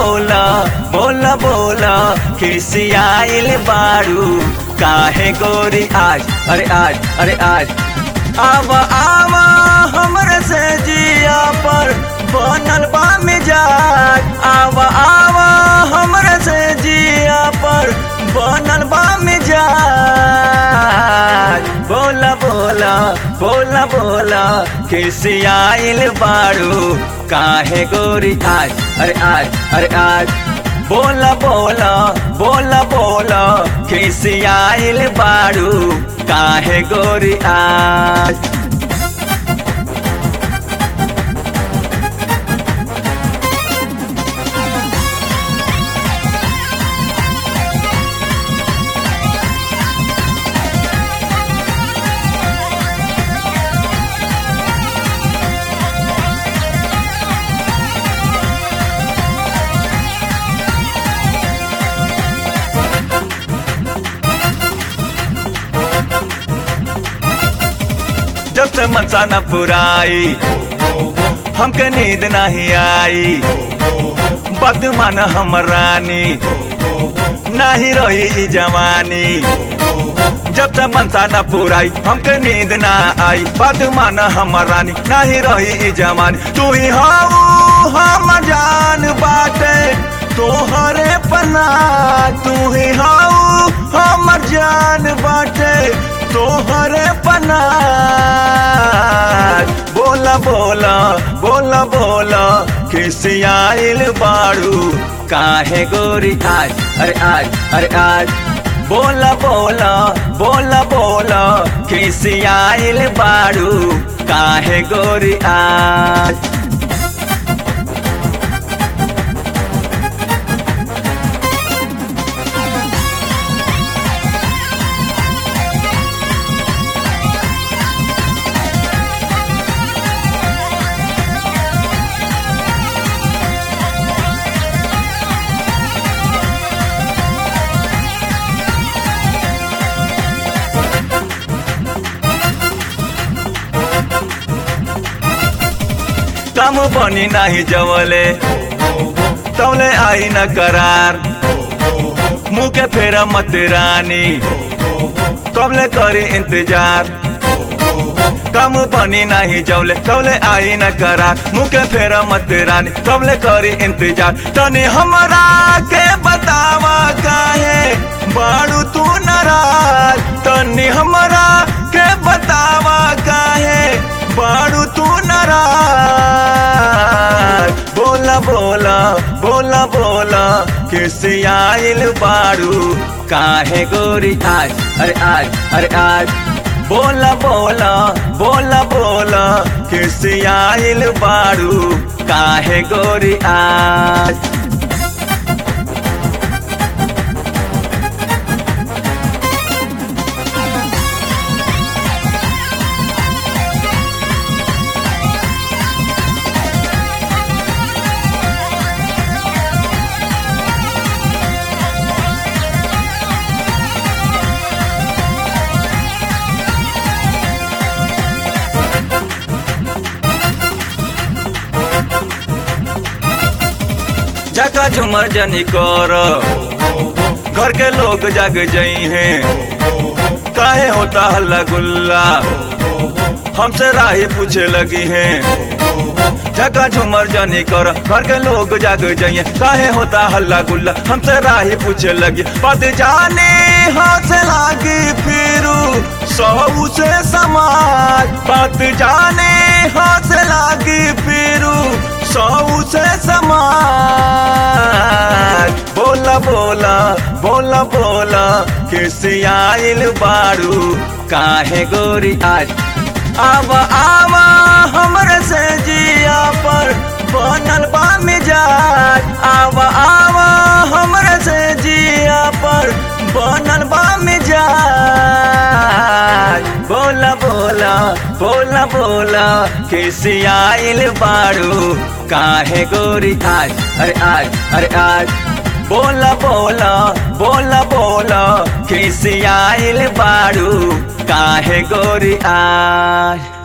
बोला बोला बोला खिसियाइल बारू काहे गोरी आज अरे आज अरे आज आवा आवा हमरे से जिया पर बनल बा मिजाज आवा आवा हमरे से जिया पर बनल बा मिजाज बोला बोला बोला बोला खिसियाइल बारू काहे गोरी आज अरे आज अरे आज बोला बोला बोला बोला खिसियाइल बारू काहे गोरी आज जब से मनसा न पुराई हमके नींद नहीं आई बदमान हम रानी नहीं रही ई जवानी जब से मनसा न पुराई हमके नींद ना आई बदमान हम रानी नहीं रही ई जवानी तू ही हाऊ हम जान बाटे तोहरे पना तू ही हाऊ हम जान बाटे तोहरे पना बोला बोला बोला बोला खिसियाइल बाड़ू काहे गोरी आज अरे आज अरे आज बोला बोला बोला बोला खिसियाइल बाड़ू काहे गोरी आज कम बनी नहीं जवले तौले आई न करार मुँह के फेरा मत रानी कबले करी इंतजार कम बनी नहीं जवले तौले आई न करार मुँह के फेरा मत रानी कबले करी इंतजार तनी हमरा के बतावा काहे बाड़ू तू नाराज तनी हमरा के बतावा काहे बाड़ू तू नाराज बोला बोला बोला बोला खिसियाइल बाड़ू काहे गोरी आज अरे आज अरे आज बोला बोला बोला बोला खिसियाइल बाड़ू काहे गोरी आज जगह झुमर जनी कर घर के लोग जग जई हैं काहे होता हल्ला गुल्ला हमसे राही पूछे लगी हैं जगह झुमर जनी कर घर के लोग जग जाइए काहे होता हल्ला गुल्ला हमसे राही पूछे लगी पद जाने हाथ लागी फिरू सऊ से समाज पद जाने हाथ लागी फिरू सऊ से समाज बोला बोला बोला बोला खिसियाइल बारू काहे गोरी आज आवा आवा हमरे से जिया पर बनल बा मिजाज आवा आवा हमरे से जिया पर बनल बा मिजाज बोला बोला बोला बोला खिसियाइल बारू काहे गोरी आज अरे आज अरे आज बोला बोला बोला बोला खिसियाइल बारू काहे गोरी आज